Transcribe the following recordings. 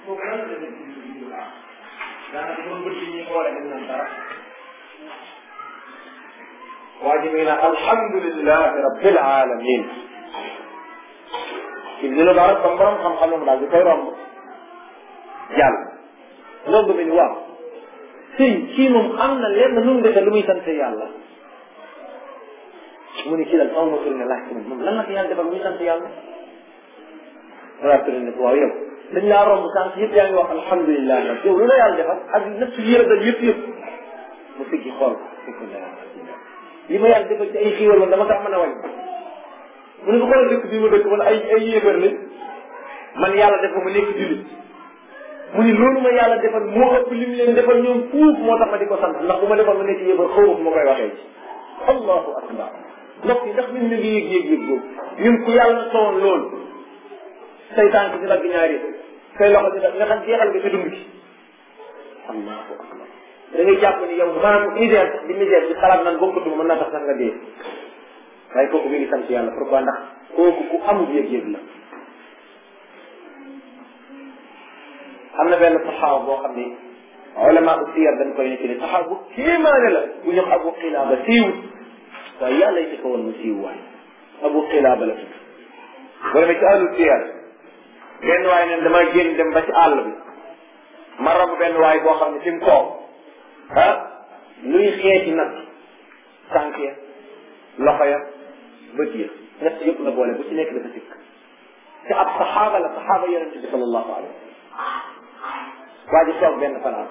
foofu lan la nit ñi di baax daanaka ba bët yi ñuy xoole dañ naan dara waa ji muy naan alhamdulilahi rabbil alamin ibnu mubarak comme borom xam-xam daal di koy romb jàll romb bi ni waaw sëñ kii moom am na lenn nu mu defee lu muy sant yàlla mu ni kii daal xaw ma tourné laaj ko moom lan la ko yàlla defal lu muy sant yàlla wala tourné ne ko waaw yow dañ laa romb sànq yëpp yaa ngi wax alhamdulilah nag yow lu la yàlla defal ak nëpp yi la dal yëpp yëpp mu siggi xool ko li ma yàlla defal ci ay xiiwal woon dama kaa mën a wàññi mu ne ko xoolal dëkk bii ma dëkk man ay ay yéefar lañ man yàlla def ma nekk jullit mu ni loolu ma yàlla defal moo ëpp li mu leen defal ñoom fuuf moo tax ma di ko sant ndax bu ma defal ma nekk yéefar xaw ma fu ma koy waxee ci allahu akbar mbokk yi ndax ñun ñu ngi yëg yëg yëg boobu ñun ku yàlla sowoon loolu say tànk di dagg ñaari say loxo di dagg nga xam jeexal nga ci dund gi allahu akbar da ngay jàpp ni yow maanaam misère di misère di xalaat naan bokkatuma mën naa tax sax nga dee waaye kooku mi ngi sant yàlla pourquoi ndax kooku ku am yëg-yëg la am na benn saxaaba boo xam ni ulama u siyar dañ koy nekk ni saxaaba bu kéemaane la bu ñu abu xilaaba siiwut waaye yàlla yi ko woon mu siiw waay abu xilaaba la tudd boo demee ci àllu siyar benn waay neen dama génn dem ba ci àll bi ma romb benn waay boo xam ne fi mu toog ah luy xeeti nag tànk ya loxo ya bët ya ñett yëpp la boole bu ci nekk dafa sikk te ab saxaaba la saxaaba yonente bi sallallahu alayhi waa ji toog benn fanaan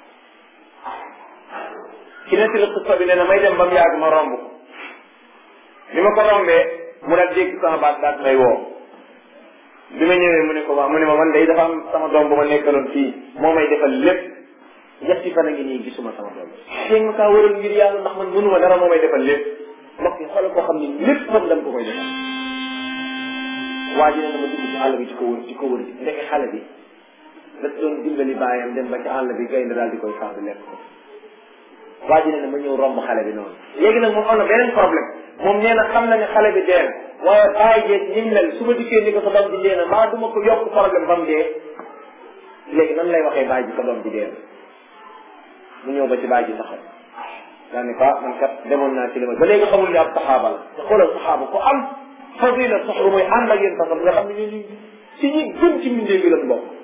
ki nekk la xutba bi nee na may dem ba mu yàgg ma romb ko li ma ko rombee mu daal dégg sama baat daal may woo bi ma ñëwee mu ne ko waa mu ne ma man day dafa am sama doom bu ma nekkaloon fii moo may defal lépp ñetti fan a ngi nii gisuma sama doom teeg ma kaa wëral ngir yàlla ndax man mënuma dara moo may defal lépp mbokk yi xoolal koo xam ne lépp moom dañ ko koy defal waa ji ne na ma dugg ci àll bi di ko wër di ko wër ndeke xale bi da doon dimbali baayam dem ba ci àll bi gaynde daal di koy far lekk ko waa ji ne na ma ñëw romb xale bi noonu léegi nag moom am na beneen problème moom nee na xam na ne xale bi dee na waaye bàyyi jeeg ñi mel su ma dikkee ni ko sa doom ji dee na maa duma ko yokk problème ba mu dee léegi nan lay waxee bàyyi ji sa doom ji dee na mu ñëw ba ci bàyyi ji taxaw daa ne ko man kat demoon naa ci li ma ba léegi xamul ne ab saxaaba la te xoolal saxaaba ko am fadila soxru mooy ànd ak yéen saxam nga xam ne ñun ci ñi gën ci mbindee bi lan bokk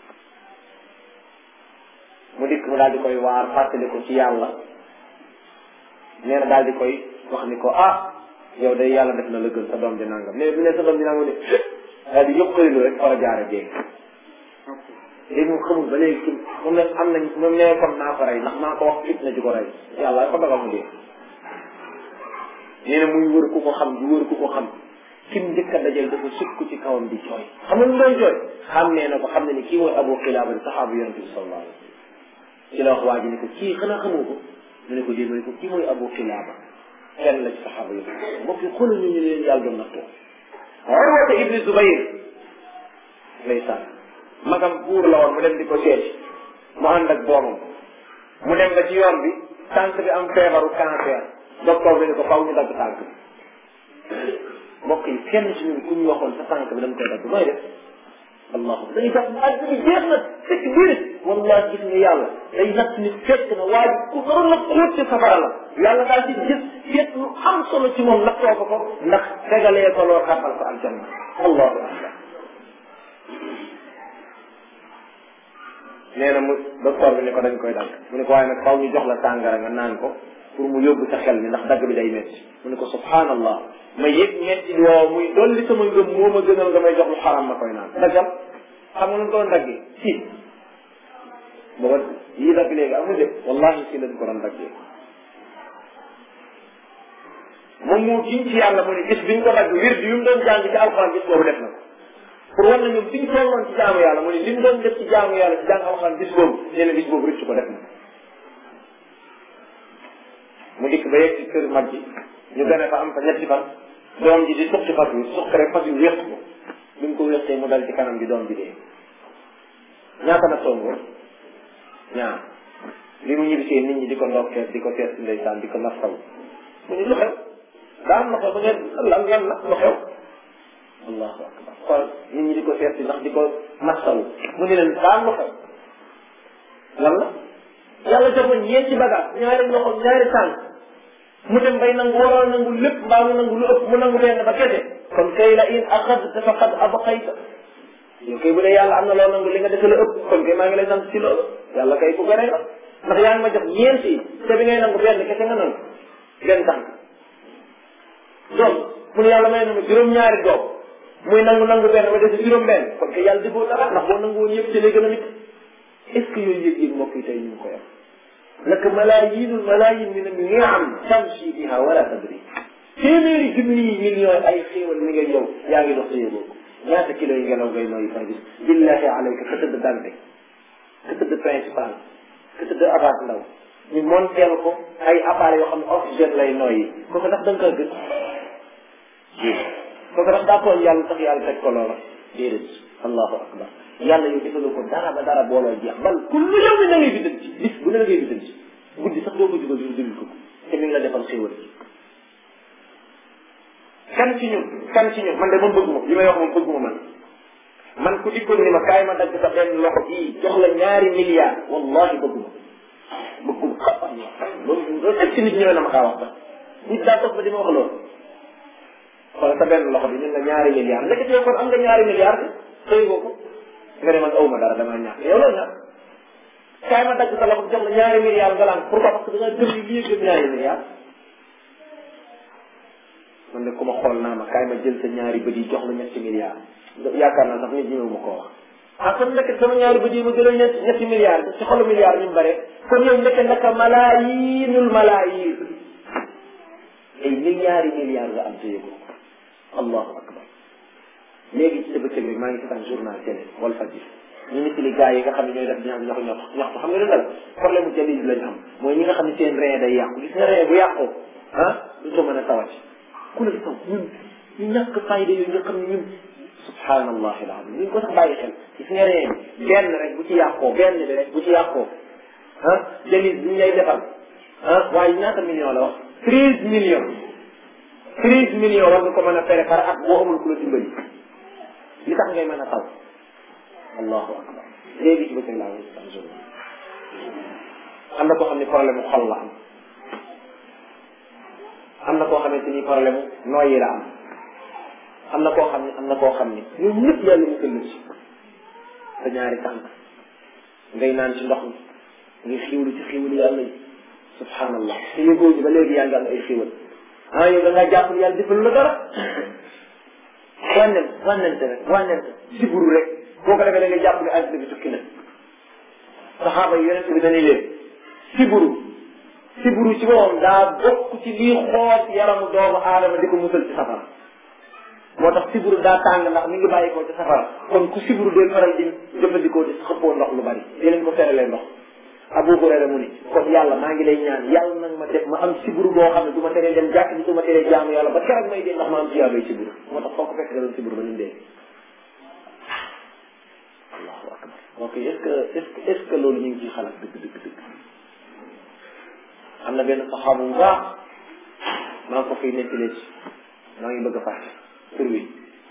mu dikk mu daal di koy waar fàttali ko ci yàlla nee na daal di koy wax ni ko ah yow day yàlla def na la gën sa doom di nangam mais bu ne sa doom di nangam ne daal di yëpp xëylu rek fara jaare jéeg léegi moom xamul ba léegi ci moom ne am nañ moom ne kon naa ko rey ndax naa ko wax fit na ji ko rey yàlla ko dogal mu dee nee na muy wër ku ko xam di wër ku ko xam kim njëkk a dajal dafa sukk ci kawam di jooy xam nga lu doon jooy xam nee na ko xam ne ni kii mooy abu xilaaba di saxaabu yonente bi sallallahu alayhi wasallam ci la wax waa ji ne ko kii xanaa xamoo ko mu ne ko dee ma ne ko kii mooy abu xilaaba kenn la ci saxaaba yi mbokk yi xoolal ñu ñu leen yàlla doon nattoo Urwata ibni Zubayr ndeysaan magam buur la woon mu dem di ko seeti mu ànd ak doomam mu dem ba ci yoon bi tànk bi am feebaru cancer docteur bi ne ko faw ñu dagg tànk bi mbokk yi kenn ci ñun ku ñu waxoon sa tànk bi dama koy dagg nooy def allahu dañuy tax àdd bi jeex na fekk biir wallahi gis nga yàlla day natt nit fekk na waaye ku naroon na xóot ci safara la yàlla daal di gis fekk lu am solo ci moom nattoo ko ko ndax tegalee ko loo xàppal ko aljanna allahu akbar nee na mu docteur bi ne ko dañ koy dagg mu ne ko waaye nag faw ñu jox la tàngara nga naan ko pour mu yóbbu sa xel mi ndax dagg bi day métti mu ne ko subhanallah ma yëg métti woow muy dolli sama ngëm moo ma gënal nga may jox lu xaram ma koy naan daggal xam nga nu ko doon daggee si booba yii dagg léegi amul de wallahi si lañ ko doon daggee moom moo giñ ci yàlla mu ne gis biñ ko dagg wir bi yu mu doon jàng ci alxuraan gis boobu def na ko pour war na ñoom fi ñu tolloon ci jaamu yàlla mu ne li mu doon def ci jaamu yàlla ci jàng alxuraan gis boobu nee na gis boobu rëcc ko def na mu dikk ba yegg ci kër mag ji ñu gane fa am fa ñetti fan doom ji di suqi fas wi suqi rek fas wi wéq ko bi mu ko wéqee mu dal ci kanam bi doom bi dee ñaata na songo ñaar li mu ñibbisee nit ñi di ko ndokkee di ko tees ndeysaan di ko nastaw mu ni lu xew daa am na xew ba ngeen lan lan la lu xew allahu akbar xool nit ñi di ko seet si ndax di ko masawu mu ne leen daa lu xew lan la yàlla jox ma ñeenti bagage ñaari loxo ñaari tànk mu dem bay nangu waroon nangu lépp mbaa mu nangu lu ëpp mu nangu benn ba kese kon kay la in axadta faqad abqayta yow kay bu dee yàlla am na loo nangu li nga defe la ëpp kon kay maa ngi lay sant ci loolu yàlla kay ku gën a ndax yaa ngi ma jox ñeenti te bi ngay nangu benn kese nga nangu benn tànk doom mu ne yàlla may na ma juróom-ñaari doom muy nangu nangu benn ma dese juróom benn kon kay yàlla defoo dara ndax boo nangu woon yëpp ci lay gën a nit est ce que yooyu yëg-yëg mbokk yi tey ñu ngi koy am laka malaayinul malaayin min an-ni'am tamshi biha wala tadri téeméeri junni millions ay xéewal mi nga yow yaa ngi dox sa yëgoo ko ñaata kilo yi ngelaw ngay nooyi par bis billahi alayka ka tëdd dante ka tëdd principal ka tëdd abaat ndaw ñu monteel ko ay appareils yoo xam ne oxygène lay nooyi kooku ndax da nga ko gën kooku ndax daa tooñ yàlla tax yàlla teg ko loola déedéet allahu akbar yàlla yow defaloo ko dara ba dara booloo jeex bal kullu yow mi na ngay biddan ci bis bu ne la ngay biddan ci guddi sax doo ko jugal du déglu ko te mi ngi la defal xéwal kan ci ñun kan ci ñun man de man bëgguma li may wax moom bëgguma man man ku dikkoon ni ma kaay ma dagg sa benn loxo bii jox la ñaari milliards wallahi bëgguma bëgguma xam loolu loolu est ci nit ñëwee na ma kaa wax ba nit daa toog ba di ma wax loolu xoolal sa benn loxo bi ñun la ñaari milliards ndekete yow kon am nga ñaari milliards xëy nga ko nga ne man awma dara damaa ñàkk yow la ñàkk kaay ma dagg sa loxo jox la ñaari milliards nga laan pourquoi parce que da nga gëm ni lii gëm ñaari milliards man de ku ma xool naa ma kaay ma jël sa ñaari bët yi jox la ñetti milliards yaakaar naa sax nit ñëw ma koo wax ah kon ndeke sama ñaari bët yi ma jëloon ñetti ñetti milliards ci xolu milliards ñu bare kon yow ndeke naka malaayinul malaayin ay milliards yi milliards nga am te yëgoo allahu akbar léegi ci sa bëccëg rek maa ngi seetaan journal télé wal fajir ñu nit li gars yi nga xam ne ñooy def ñax ñax ñax ñaxtu xam nga lu dal problème mu jalil lañ am mooy ñi nga xam ne seen ree day yàqu gis nga ree bu yàqoo ah duñ ko mën a tawat ku la taw ñun ñu ñàkk fayda yooyu nga xam ne ñun subhanallahi alazim ñu ko sax bàyyi xel gis nga ree bi benn rek bu ci yàqoo benn bi rek bu ci yàqoo ah jalil bi ñu lay defal ah waaye ñaata million la wax treize millions treize millions war nga ko mën a fere par at boo amul ku la dimbali li tax ngay mën a taw allahu akbar léegi ci bëccëg laa ngi am jour am na koo xam ne problème mu xol la am am na koo xamante ni problème mu nooyi la am am na koo xam ne am na koo xam ne ñoom ñëpp yàlla mu këll ci sa ñaari tànk ngay naan ci ndox mi ngay xiwlu ci xiwlu yàlla yi subhanallah te yëgoo ji ba léegi yaa ngi am ay xiwal ah yow da ngaa jàpp yàlla defal la dara wànnent wànnente rek wànnent siburu rek boo ko defee da nga jàpp ne àddina bi tukki na saxaaba yi yonent bi dañuy leen siburu siburu ci boppam daa bokk ci lii xool yaramu doomu aadama di ko musal ci safara moo tax siburu daa tàng ndax mi ngi bàyyi ko ci safara kon ku siburu dee faral di jëfandikoo di xëppoo ndox lu bari di leen ko feralee ndox Abu Hurayra mu ni kon yàlla maa ngi lay ñaan yàlla nag ma def ma am siburu boo xam ne du ma teree dem jàkk bi du ma teree jaamu yàlla ba keroog may dee ndax ma am jiyaabay siburu moo tax foo ko fekk nga doon siburu ba ni mu dee allahu akbar ok est ce que est ce que est ce que loolu ñu ngi ciy xalaat dëgg dëgg dëgg am na benn saxaabu bu baax maa ngi ko fiy nettalee ci maa ngi bëgg a fàtte tur wi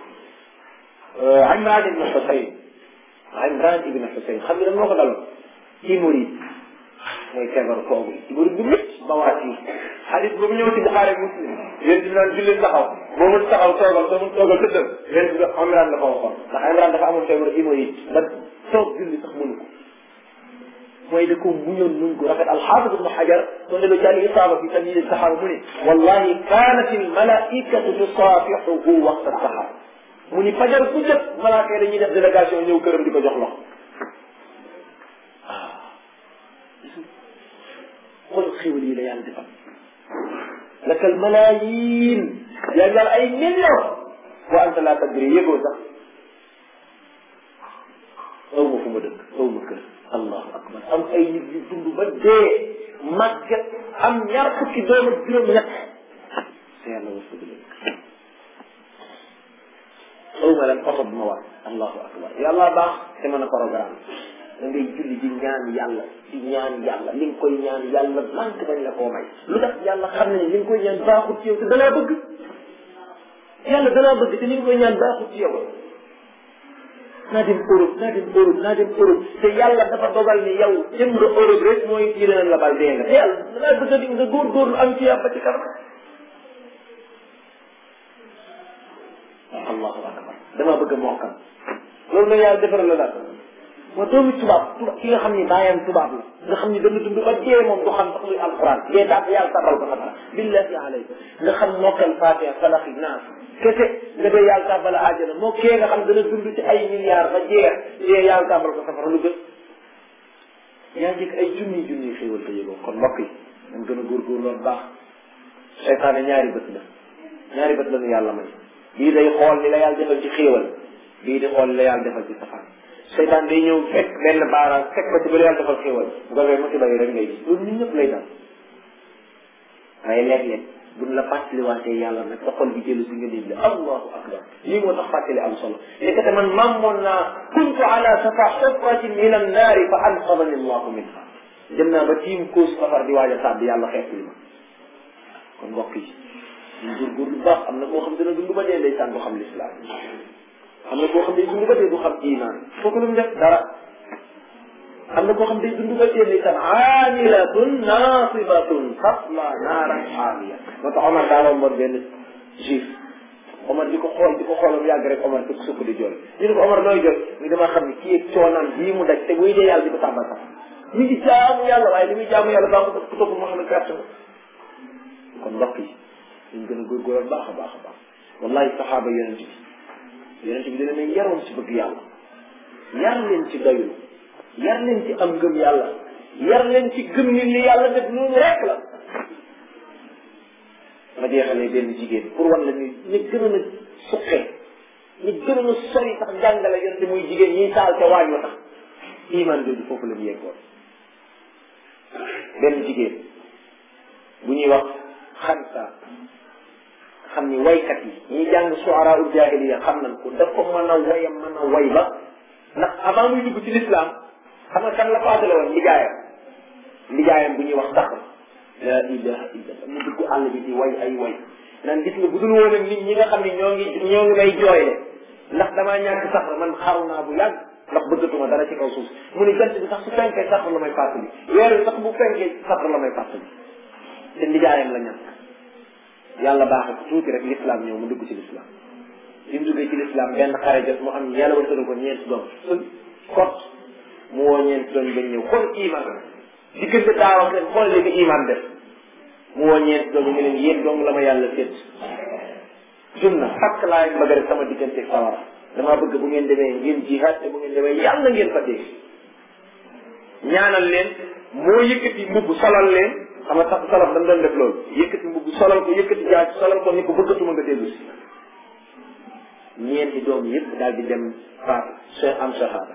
Imran ibn Husayn Imran ibn Husayn xam nga moo ko daloon hémorroïde mooy feebar koogu hémorroïde bu métti bawaat yi xadis boobu ñëw ci Buxaari Muslim yéen di naan julli taxaw boo mun taxaw toogal soo mun toogal tëddal yéen di Imran la ko waxoon ndax Imran dafa amoon feebar hémorroïde ba toog julli sax mënu ko mooy da ko muñoon nuñ ko rafet alxaafid ibnu xajar soo demee ci al isaaba fi tamyiz saxaaba mu ne wallahi kaanat al malaikatu tusaafihuhu waxta saxaar mu ni fajar ku jot malaaka yi dañuy def délégation ñëw këram di ko jox loxo xool xéwal yi la yàlla defal lakal malaayin yaa ngi ay million wa anta laa tadri yëgoo sax aw ma fu ma dëkk aw ma kër allahu akbar am ay nit yu dund ba dee màgget am ñaar fukki doom ak juróom ñett sa yàlla war sëgg aw ma leen oto bu ma war allahu akbar yàlla baax te mën a programme da ngay julli di ñaan yàlla di ñaan yàlla li nga koy ñaan yàlla lànk dañ la koo may lu tax yàlla xam ne ni li nga koy ñaan baaxut ci yow te dalaa bëgg yàlla danaa bëgg te ni nga koy ñaan baaxut ci yow naa dem Europe naa dem Europe naa dem Europe te yàlla dafa dogal ni yow jëm nga Europe rek mooy kii dana la bal dee nga te yàlla danaa bëgg a di nga góorgóorlu am ci yàlla ba ci kanam allahu akbar damaa bëgg a mokkal loolu nag yàlla defaral la daal ma doomi tubaab tubaab ki nga xam ni baayam tubaab la nga xam ni dana dund ba dee moom du xam sax luy alquran dee daal yàlla tabal ko xataa billahi alayka nga xam mokkal fatiha falaxi naas kese nga dee yàlla tabal a àjjana moo kee nga xam dana dund ci ay milliards ba jeex dee yàlla tabal ko safara lu gën yaa njëkk ay junni junni xéewal te yëgoo kon mbokk yi dañ gën a góorgóor loolu baax seytaane ñaari bët la ñaari bët la ñu yàlla may bii day xool li la yàlla defal ci xéewal bii di xool li la yàlla defal ci safaan seytaan day ñëw fekk benn baaraam fekk ko ci ba la yàlla defal xéewal bu ko defee musiba yi rek ngay gis loolu ñun ñëpp lay dal waaye léeg-léeg buñ la fàttaliwaatee yàlla nag sa xol bi jëlu si nga déglu allahu akbar lii moo tax fàttali am solo nekkate man mammoon naa kuntu ala safa xufratin min annaari fa anqadani allahu minha dem naa ba tiim kuus safar di waaj a tàbbi yàlla xeet li ma kon mbokk yi ñu góorgóorlu bu baax am na koo xam dina dund ba dee ndeysaan du xam lislaam am na koo xam day dund ba dee du xam iman kooku lu mu def dara am na koo xam day dund ba dee ndeysaan aamilatun naasibatun tasla naaran haamiya moo tax Omar daa romboon benn juif Omar di ko xool di ko xoolam yàgg rek Omar di ko sukk di jooy ñu ne ko Omar looy jooy ñu dama xam ne kii ak coonaan bii mu daj te buy dee yàlla di ko tàmbal sax mi ngi jaamu yàlla waaye li muy jaamu yàlla baax ko topp moo xam ne perte nga kon mbokk yi dañ gën a góorgóoral baax a baax a baax wallahi saxaaba yonent bi yonent bi dina ne yaroon ci bëgg yàlla yar leen ci doylu yar leen ci am ngëm yàlla yar leen ci gëm ni li yàlla def noonu rek la ma jeexalee benn jigéen pour wan la ni ñu gënoon a suqee ñu gënoon a sori sax jàngale yonent muy jigéen ñiy taal ca waañ wa tax iman jooju foofu la ñu yeggoon benn jigéen bu ñuy wax xansa xam ni waykat yi ñi jàng suara ul jahiliya xam nañ ko dafa mën a wayam mën a way ba ndax avant muy dugg ci l'islam xam nga kan la paasale woon lijaayam lijaayam bu ñuy wax sax la ilaha illallah mu dugg àll bi di way ay way naan gis nga bu dul woon ak nit ñi nga xam ne ñoo ngi ñoo ngi may jooyle ndax damaa ñàkk sax man xaru naa bu yàgg ndax bëggatuma dara ci kaw suuf mu ni jant bi sax su fenkee sax la may fàttali weer bi sax bu fenkee sax la may fàttali te lijaayam la ñàkk yàlla baaxe ko tuuti rek l'islam ñëw mu dugg ci l'islam bi mu duggee ci l'islam benn xare jot mu am yàlla wërsëgal ko ñeenti doom sun kot mu woo ñeenti doom ba ñëw xool iman diggante daaw ak ren xool léegi iman def mu woo ñeenti doom ñu leen yéen dong la ma yàlla sédd junna fakk laa leen bëgg rek sama diggante sawara damaa bëgg bu ngeen demee ngeen jihaad te bu ngeen demee yàlla ngeen fa dee ñaanal leen moo yëkkati mbubb solal leen xam nga sax salaf dañ doon def loolu yëkkati mbubb solal ko yëkkati jaaj solal ko ni ko bëggatuma nga dellu si ñeenti doom yëpp daal di dem faatu se am shahada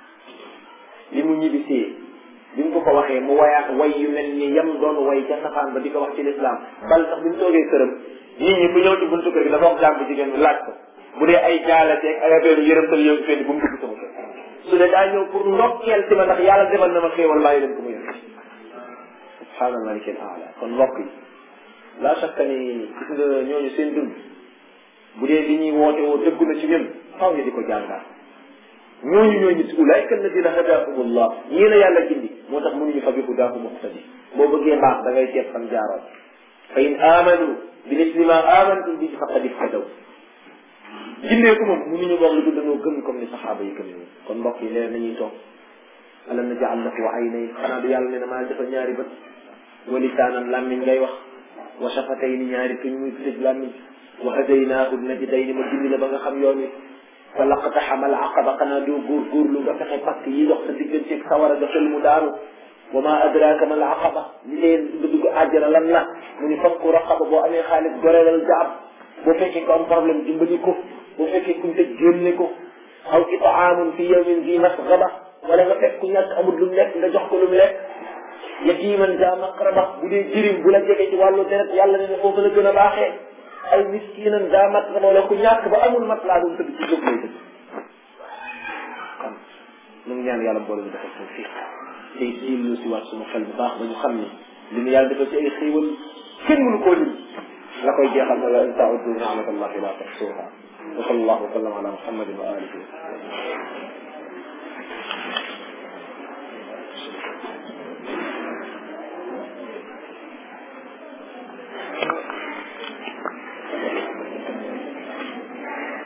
li mu ñibbisee bi mu ko ko waxee mu wayaat way yu mel ni yam doon way ca safaan ba di ko wax ci lislaam bal sax bi mu toogee këram nit ñi ku ñëw ci buntu kër gi dafa wax jàmm jigéen bi laaj ko bu dee ay jaalateeg ay affaire yërëmtal yow ci fenn bu mu dugg sama kër su dee daa ñëw pour ndokkeel ci ma ndax yàlla defal na ma xéewal bàyyi leen ko mu yëg subhaana maliki al aala kon mbokk yi laa shakka ni gis nga ñooñu seen dund bu dee li ñuy woote woo dëggu na ci ñun faw ñu di ko jàngaat ñooñu ñooñu si ulaayka alladina hadahumullah ñii la yàlla gindi moo tax mënuñu fa bi hudaahu muqtadi boo bëggee baax da ngay seet fan jaaroon fa in amanu bi misli ma amantum bihi faqad ihtadaw gindee ko moom mënuñu wax lu dul dañoo gëm comme ni saxaaba yi gëm ñu kon mbokk yi leer nañuy toog alam naj'al lahu aynay xanaa du yàlla ne na maa defal ñaari bët wa lisaanan làmmiñ ngay wax wa shafatayni ñaari tuñ muy tëj làmmiñ wa hadaynaahu najdayni ma gindi la ba nga xam yoon wi fa laqtaxama al aqaba xanaa doo góorgóorlu nga fexe pakk yi dox sa digganteeg sawara ga xel mu daanu wa ma adraka ma al aqaba li leen nga dugg àjjana lan la mu ni fakku raqaba boo amee xaalis gorelal jaab boo fekkee ko am problème dimbali ko boo fekkee kuñ tëj génne ko aw itaamun fi yawmin zi masgaba wala nga fekk ku ñàkk amul lu mu lekk nga jox ko lu mu lekk yatiman za maqraba bu dee jirim bu la jege ci wàllu deret yàlla ne ne foofu la gën a baaxee ay miskinan za matraba wala ku ñàkk ba amul mat laa doon tëdd ci jóg lay tëdd kon ñu ngi ñaan yàlla boole ñu defal suñu fii tey diillu si waat suñu xel bu baax ba ñu xam ni li ñu yàlla defal ci ay xéewal kenn mënu koo lim la koy jeexal na la in ta'uddu ni'matallahi la tuhsuha wa sallallahu wa sallam ala muhammadin wa alihi